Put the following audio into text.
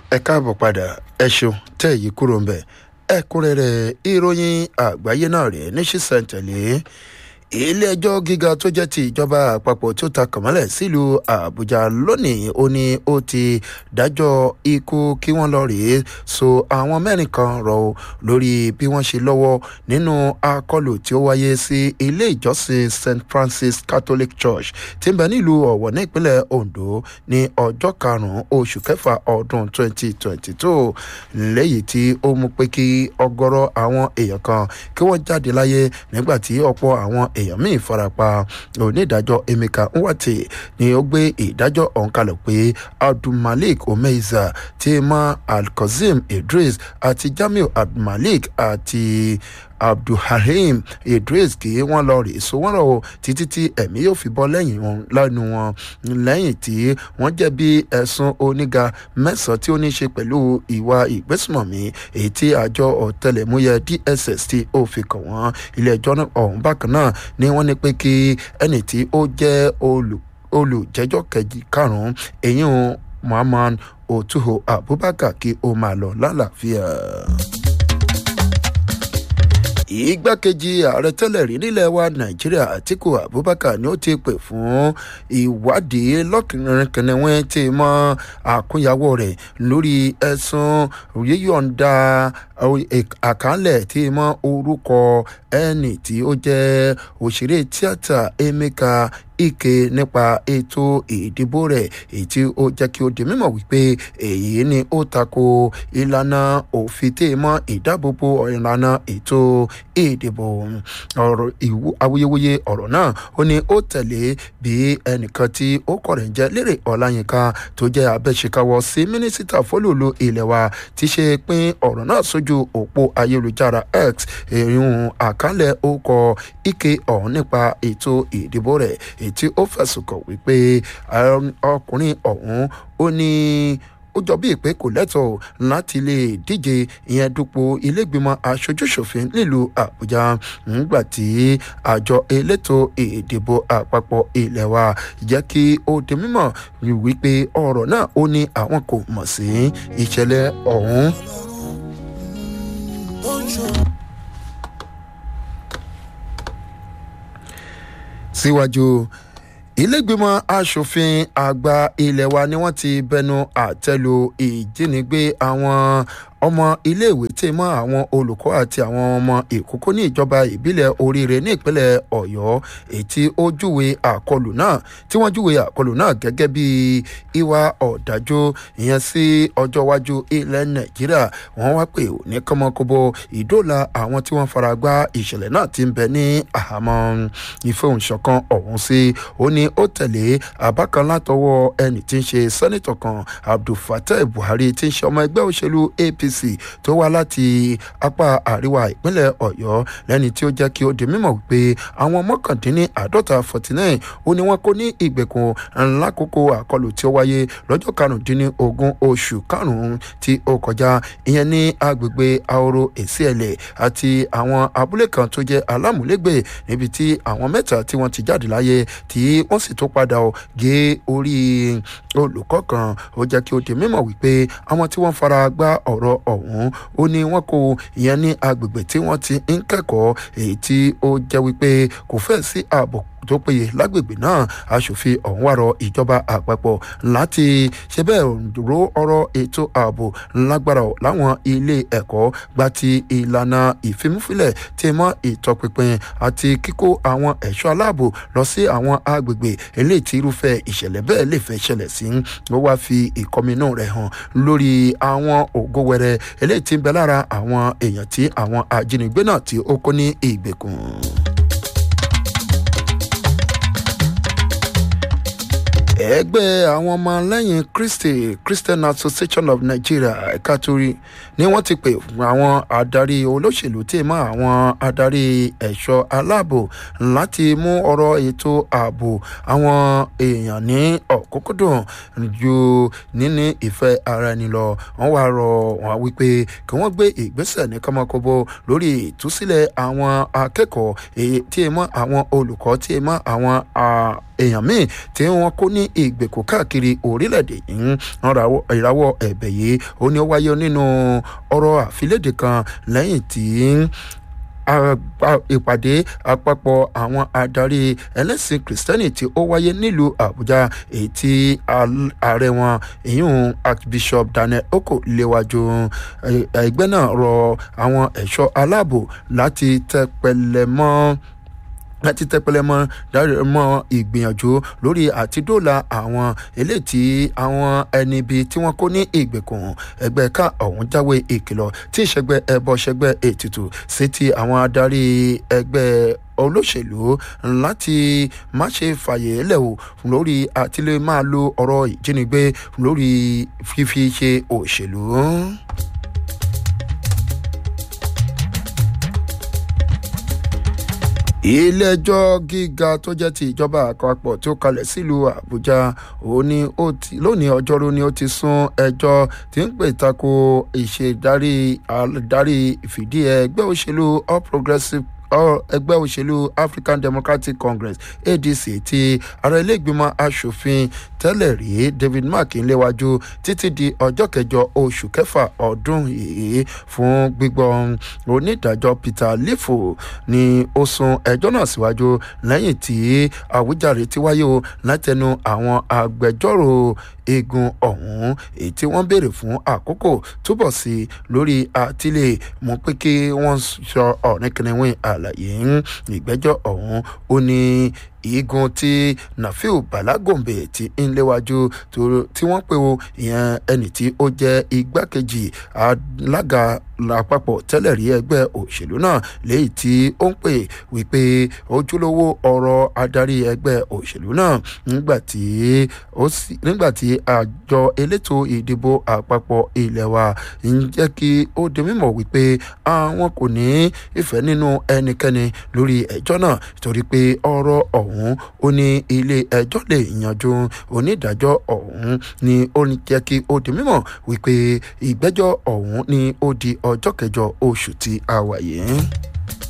ẹ káàbọ̀ padà ẹ ṣeun tẹ́ èyí kúrò ń bẹ̀ ẹ̀kúnrẹ́rẹ́ ìròyìn àgbáyé náà rèé ní ṣísẹ̀ntẹ̀lé ilé-ẹjọ́ gíga tó jẹ́ ti ìjọba àpapọ̀ tó ta kàmọ́lẹ̀ sílùú àbújá lónìí ó ní ó ti dájọ́ ikú kí wọ́n lọ rèé so àwọn mẹ́rin kan rọ̀ ọ́ lórí bí wọ́n ṣe lọ́wọ́ nínú akọlù tí ó wáyé sí ilé ìjọsìn st francis catholic church tí ń bẹ nílùú ọ̀wọ̀ ní ìpínlẹ̀ ondo ní ọjọ́ karùn-ún oṣù kẹfà ọdún 2022 lẹ́yìn tí ó mú pé kí ọgọ́rọ̀ àwọn èèyàn kan kí wọ́n jáde láyé nígbà tí ọ̀pọ̀ àwọn èèyàn míì farapa onídàájọ́ emeka nwate ni ó gbé ìdájọ́ ọ̀hún kalẹ̀ pé abdulmalik omeiza tema alkozim idris àti jamiu abdulmalik àti abdulhalim idris kí wọ́n lọ rè so wọ́n rọ̀ títí tí ẹ̀mí yóò fi bọ́ lẹ́yìn wọn lẹ́nu wọn lẹ́yìn tí wọ́n jẹ̀bi ẹ̀sùn oníga mẹ́sàn-án tí ó ní ṣe pẹ̀lú ìwà ìgbésùmọ̀mí èyí tí àjọ ọ̀tẹlẹ̀múyẹ dss tí ó fi kàn wọ́n ilé ẹjọ́ ọ̀hún bákan náà ni wọ́n ní pé kí ẹni tí ó jẹ́ olùjẹ́jọ́ kẹjì karùn-ún èyí muhammad otuho abubakar kí ó máa lọ lálàáfíà ìgbákejì ààrẹ tẹ́lẹ̀ rí nílẹ̀ wa nàìjíríà àtìkù abubakar ni ó ti pè fún ìwádìí lọ́kìnrin tí mọ àkúnyàwó rẹ̀ lórí ẹ̀sùn yíyọ̀ǹda àkànlẹ̀ tí mọ orúkọ ẹni tí ó jẹ́ òṣèré tíátà emeka ike nípa ètò ìdìbò rẹ̀ èyí tí ó jẹ́ kí ó di mímọ̀ wípé èyí ni ó tako ìlànà òfin tí mọ́ ìdáàbòbò ìlànà ètò ìdìbò ọ̀rọ̀ awuyewuye ọ̀rọ̀ náà ó ní ó tẹ̀lé bí ẹnìkan tí ó kọ̀rẹ̀ ń jẹ́ lérè ọ̀làyínká tó jẹ́ abẹ́ṣekáwọ́ sí mínísítà fólòlò ilẹ̀ wa ti ṣe pín ọ̀rọ̀ náà sójú òpó ayélujára x èyún àkálẹ̀ ó kọ ike ọ̀hún nípa ètò ìdìbò rẹ̀ èyí tí ó fẹ̀sùn kàn wípé ọkùnrin ọ̀hún ó ní ó jọ bíi pé kò lẹ́tọ̀ọ́ láti lè díje ìyẹn dupò ilégbìmọ̀ aṣojúṣòfin nílùú àbújá nígbà tí àjọ elétò ìdìbò àpapọ̀ ilẹ̀ wa jẹ́ kí ó di mímọ̀ wípé ọ̀rọ̀ náà ó ní àwọn kò mọ̀ sí ìṣẹ̀lẹ̀ ọ̀hún. síwájú ilégbèmọ̀ asòfin àgbà ilé wa ni wọ́n ti bẹnu àtẹ́lu ìjínigbé àwọn ọmọ iléèwé tí mọ àwọn olùkọ́ àti àwọn ọmọ ìkókó ní ìjọba ìbílẹ̀ oríire ní ìpínlẹ̀ ọ̀yọ́ èyí tí ó júwe àkọlù náà tí wọ́n júwe àkọlù náà gẹ́gẹ́ bí ìwà ọ̀dájú ìyẹn sí ọjọ́ iwájú ilẹ̀ nàìjíríà wọ́n wá pé ní kọ́mọkóbó ìdóòlà àwọn tí wọ́n fara gbá ìṣẹ̀lẹ̀ náà ti ń bẹ ní àhámọ́ ìfẹ̀hùnsọ̀kan ọ̀hún sí ó ní ó tẹ̀lé àbá kan látọwọ́ ẹni tí ń ṣe sẹ́nitọ̀ kan abdulfatah buhari tí ń ṣe ọmọ ẹgbẹ́ òṣèlú apc apc tó wá láti apá àríwá ìpínlẹ̀ ọ̀yọ́ lẹ́ni tí ó jẹ́ kí ó di mímọ̀ wípé àwọn mọ́kàndínní àádọ́ta forty nine ó ní wọ́n kó ní ìgbèkùn lákòókò àkọlù tí ó wáyé lọ́jọ́ karùndínlógún oṣù karùn-ún tí ó kọjá ìyẹn ní agbègbè ahoro èsìẹ̀lẹ̀ àti àwọn abúlé kan tó jẹ́ alámúlégbè níbi tí àwọn mẹ́ta tí wọ́n ti jáde láyé tí wọ́n sì tó padà gé orí olùkọ́ kan ó jẹ́ kí ó di mímọ̀ wípé àwọn tí wọ́n fara gbá ọ̀rọ̀ ọ̀hún ó ní wọ́n kó ìyẹn ní agbègbè tí wọ́n ti ń kẹ́kọ̀ọ́ èyí tí ó jẹ́ wípé kò fẹ́ sí ààbò tó péye lágbègbè náà aṣòfin ọ̀hún wà rọ ìjọba àpapọ̀ láti ṣe bẹ́ẹ̀ ro ọ̀rọ̀ ètò ààbò lágbára láwọn ilé ẹ̀kọ́ gba ti ìlànà ìfimúfilẹ̀ tí mọ́ ìtọpinpin àti kíkó àwọn ẹ̀ṣọ́ aláàbò lọ sí àwọn agbègbè eléyìí tí irúfẹ́ ìṣẹ̀lẹ̀ bẹ́ẹ̀ lè fẹ́ ṣẹlẹ̀ sí ó wá fi ìkọminú rẹ̀ hàn lórí àwọn ògo wẹrẹ eléyìí tí ń bẹ lára àwọn èèyàn tí àwọn ajínigbé náà tí ó kó ní ìgbèkùn. ẹgbẹ́ àwọn ọmọ lẹ́yìn kristi christian association of nigeria ẹ̀ka torí ni wọ́n ti pè fún àwọn adarí olóṣèlú tí mọ́ àwọn adarí ẹ̀ṣọ́ aláàbò láti mú ọ̀rọ̀ ètò ààbò àwọn èèyàn ní ọ̀kúnkúndùn ju níní ìfẹ́ ara ẹni lọ wọ́n wá rọ wọn wípé kí wọ́n gbé ìgbésẹ̀ ní kọ́mọkóbó lórí ìtúsílẹ̀ àwọn akẹ́kọ̀ọ́ tí mọ́ àwọn olùkọ́ tí mọ́ àwọn èèyàn míì tí wọ́n kó ní ìgbèkùn káàkiri orílẹ̀-èdè yìí wọ́n ìrawọ́ ẹ̀bẹ̀ yìí ó ní ó wáyé nínú ọ̀rọ̀ àfilédè kan lẹ́yìn tí ìpàdé àpapọ̀ àwọn adarí ẹlẹ́sìn kìrìsìtẹ́nì tí ó wáyé nílùú àbújá èyí tí ààrẹ wọn ìyún archbishop daniel oko léwájú ẹgbẹ́ náà rọ àwọn ẹ̀ṣọ́ aláàbò láti tẹpẹlẹ mọ́ láti tẹpẹlẹ mọ dáre mọ ìgbìyànjú lórí àtidóòlà àwọn eléyìí tí àwọn ẹni bíi tí wọn kó ní ìgbèkùn ẹgbẹ ká ọhún jáwé ìkìlọ tí ìṣẹgbẹ ẹbọ ṣẹgbẹ ètùtù sí ti àwọn adarí ẹgbẹ olóṣèlú láti má ṣe fàyè lẹ̀ o lórí àtìlẹ́ máa lo ọ̀rọ̀ ìjínigbé lórí fífi ṣe òṣèlú. ilé-ẹjọ́ gíga tó jẹ́ ti ìjọba àpapọ̀ tó kalẹ̀ sílùú àbújá lónìí ọjọ́rú ni ó ti sún ẹjọ́ tí ń pè tako ìṣèdarí àdarí ìfìdí ẹgbẹ́ òṣèlú all progressives ẹgbẹ́ òṣèlú african democratic congress adc ti ààrẹ iléègbìmọ̀ asòfin tẹ́lẹ̀ rí david mark ń léwájú títí di ọjọ́ kẹjọ oṣù kẹfà ọdún yìí fún gbígbọ́ onídàájọ́ peter lifo ni ó sún ẹjọ́ náà síwájú lẹ́yìn tí àwíjàre ti wáyé o látẹnu àwọn agbẹjọ́rò eegun ọ̀hún èyí tí wọ́n béèrè fún àkókò túbọ̀ sí lórí àtìlẹ̀ mú pé kí wọ́n sọ ọ̀rìnkìnrin àlàyé ìgbẹ́jọ́ ọ̀hún ó ní igun tí nafiu balagombe ti ń léwájú tí wọ́n pe o ìyẹn ẹni tí ó jẹ́ igbákejì alága àpapọ̀ tẹ́lẹ̀ rí ẹgbẹ́ òṣèlú náà léyìí tí ó ń pè wípé ojúlówó ọ̀rọ̀ adarí ẹgbẹ́ òṣèlú náà nígbà tí àjọ elétò ìdìbò àpapọ̀ ilẹ̀ wa ń jẹ́ kí ó di mímọ̀ wípé àwọn kò ní ìfẹ́ nínú ẹnikẹ́ni lórí ẹjọ́ náà torí pé ọ̀rọ̀ ọ̀hún ó ní ilé ẹjọ́ lè yanjú onídàájọ́ ọ̀hún ni ó ń jẹ́ kí ó di mímọ̀ wípé ìgbẹ́jọ́ ọ̀hún ni ó di ọjọ́ kẹjọ oṣù tí a wà yìí.